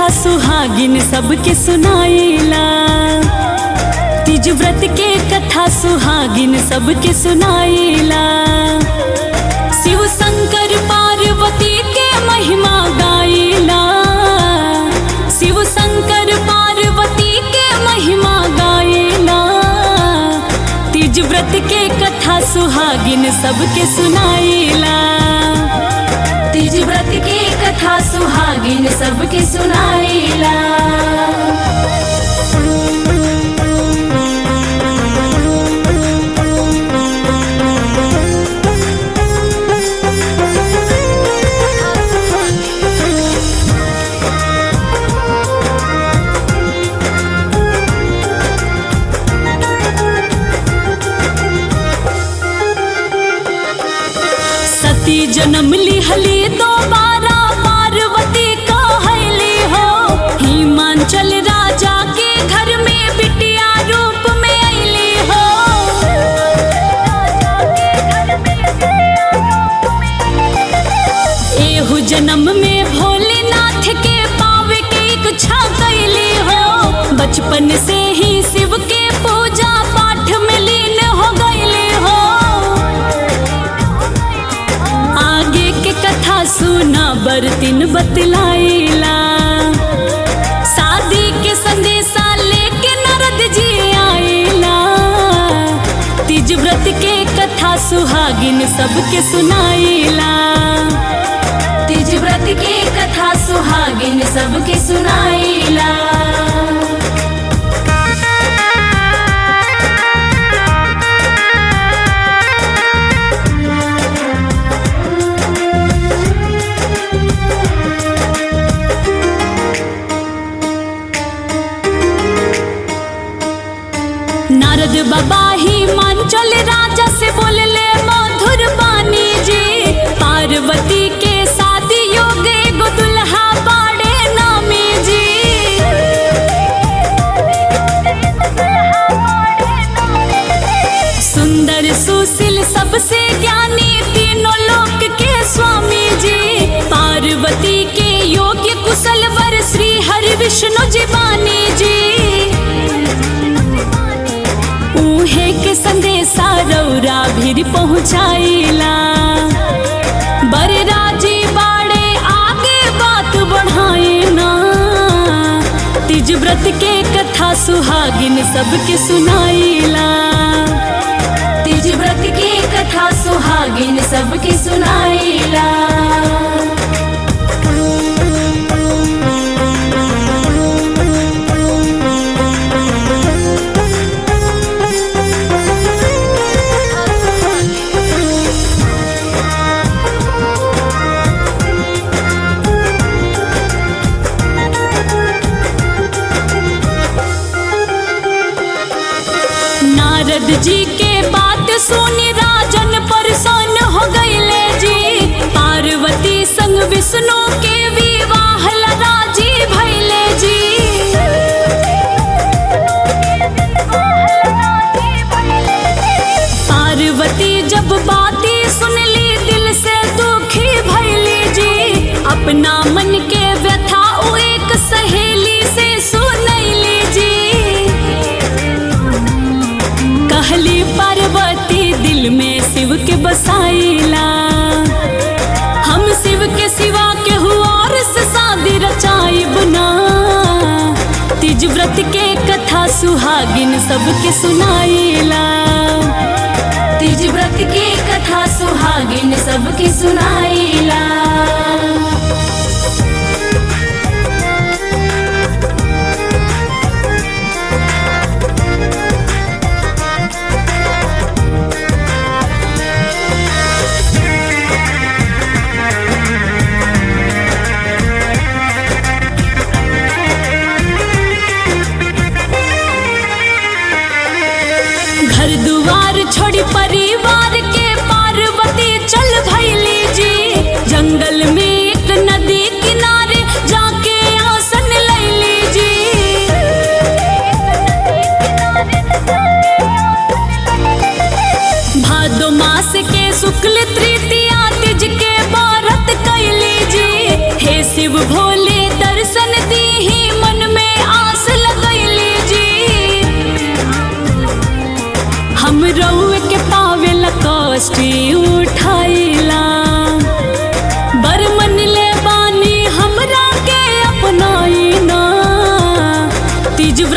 कथा सुहागिन सबके सुनाइला तीज व्रत के कथा सुहागिन सबके सुनाइला शिव शंकर पार्वती के महिमा गाइला शिव शंकर पार्वती के महिमा गाइला तीज व्रत के कथा सुहागिन सबके सुनाइला तीज व्रत के कथा सुहागिन सबके सुनाइला सती जन्म लिहली दोबारा पार्वती कहली हो हिमांचल राजा के घर में बिटिया रूप में अली हो एहू जन्म में भोलेनाथ के पावे के इच्छा कैली हो बचपन से ही शिव के पूजा पाठ में लीन हो गईली हो आगे के कथा सुना बरतिन बतलाइला शादी के संदेशा लेके नारद जी आइला तीज व्रत के कथा सुहागिन सबके सुनाइला तीज व्रत के कथा सुहागिन सबके सुनाइला नारद बाबा ही मांचल राजा से बोलले मधुर बानी जी पार्वती के शादी योग एगो दुल्हा बाड़े नामी जी सुंदर सुशील सबसे ज्ञानी तीनों लोक के स्वामी जी पार्वती के योग्य कुशल वर श्री हरि विष्णु जी बानी जी उहे के संदेशा रौरा भीर पहुँचाइला बड़े राजी बाड़े आगे बात बढ़ाइना तीज व्रत के कथा सुहागिन सबके सुनाइला तीज व्रत के कथा सुहागिन सबके सुनाइला नारद जी के बात सुनी राजन परेशान हो गईले जी पार्वती संग विष्णु के विवाह ला राजी भइले जी पार्वती जब बाती सुनली दिल से दुखी भइली जी अपना मन के व्यथा ओ एक सहेली से सुनैली जी कहली पार्वती दिल में शिव के बसाइला हम शिव के सिवा के हुआर से शादी रचाई बना तीज व्रत के कथा सुहागिन सबके सुनाइला तीज व्रत के कथा सुहागिन सबके सुनाइला घर दुआर छोड़ी परिवार के पार्वती चल भैली जी जंगल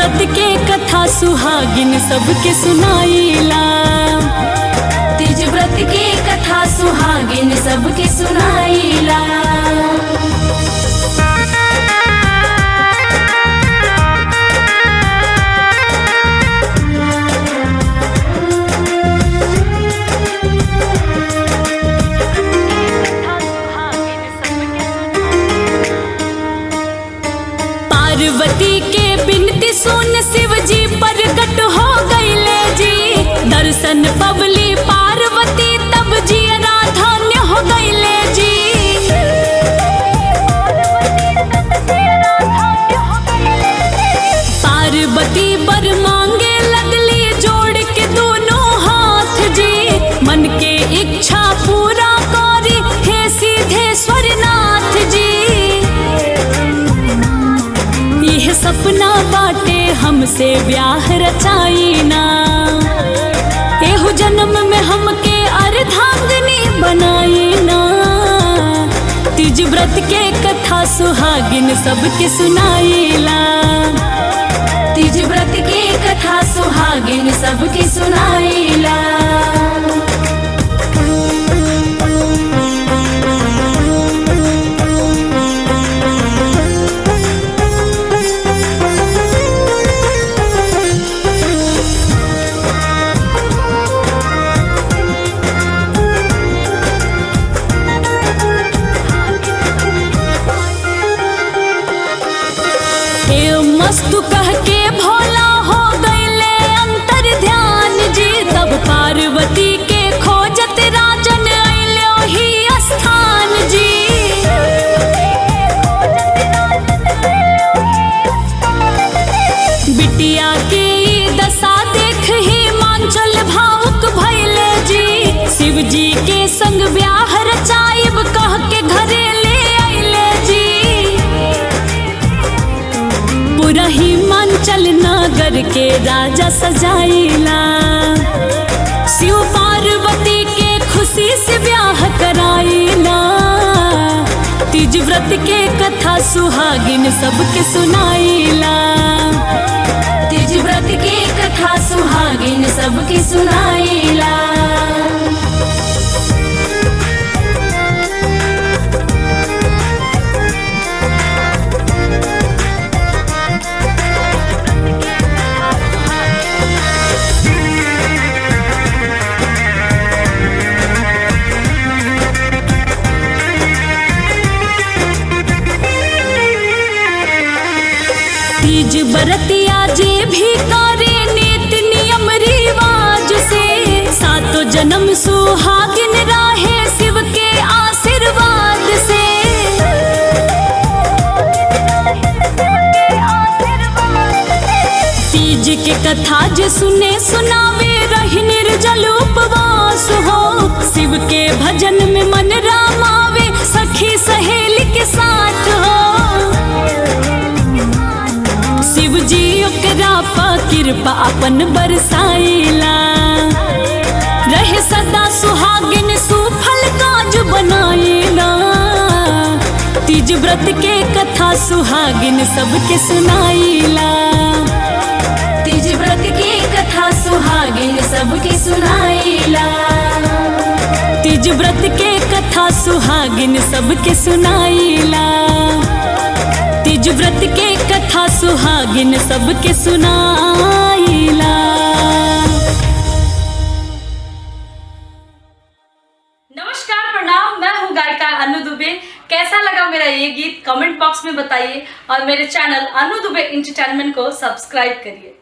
व्रत के कथा सुहागिन सबके सुनाइला तीज व्रत के कथा सुहागिन सबके सुनाइला पार्वती के बिनती सुन शिव जी प्रकट हो गईले जी दर्शन पवली पार्वती तब जी धन्य हो गईले जी पार्वती बर मांगे लगली जोड़ के दोनों हाथ जी मन के इच्छा पूरा करी हे सीधेश्वर नाथ जी यह सपना बाटे हमसे ब्याह रचाईना एहु जन्म में हमके अर्धांगनी बनाईना तीज व्रत के कथा सुहागिन सबके सुनाईला तीज व्रत के कथा सुहागिन सबके सुनाइला हे मस्तु कह के भोला हो गईले अंतर ध्यान जी तब पार्वती के खोजत राजन अइलो ही स्थान जी बिटिया के ई दशा देख ही मांचल भावुक भइले जी शिव जी के संग ब्याह रचाइब कह के घरे ले अइले जी पूरा हिमाचल नगर के राजा सजाइला शिव पार्वती के खुशी से ब्याह कराइला तीज व्रत के कथा सुहागिन सबके सुनाइला तीज व्रत के कथा सुहागिन सबके सुनाइला तीज बरतिया जे भी करे नित नियम रिवाज से सातो जन्म सुहागिन राहे शिव के आशीर्वाद से तीज के कथा जे सुने सुनावे रही निर्जल उपवास हो शिव के भजन में मन रामावे सखी सहेली के साथ हो शिव जी ओकरा पा कृपा अपन बरसाइला रहे सदा सुहागिन सुफल काज बनाइला तीज व्रत के कथा सुहागिन सबके सुनाइला तीज व्रत के कथा सुहागिन सबके सुनाइला तीज व्रत के कथा सुहागिन सबके सुनाइला तीज व्रत के कथा सुहागिन सबके सुनाइला नमस्कार प्रणाम मैं हूँ गायिका अनु दुबे कैसा लगा मेरा ये गीत कमेंट बॉक्स में बताइए और मेरे चैनल अनु दुबे इंटरटेनमेंट को सब्सक्राइब करिए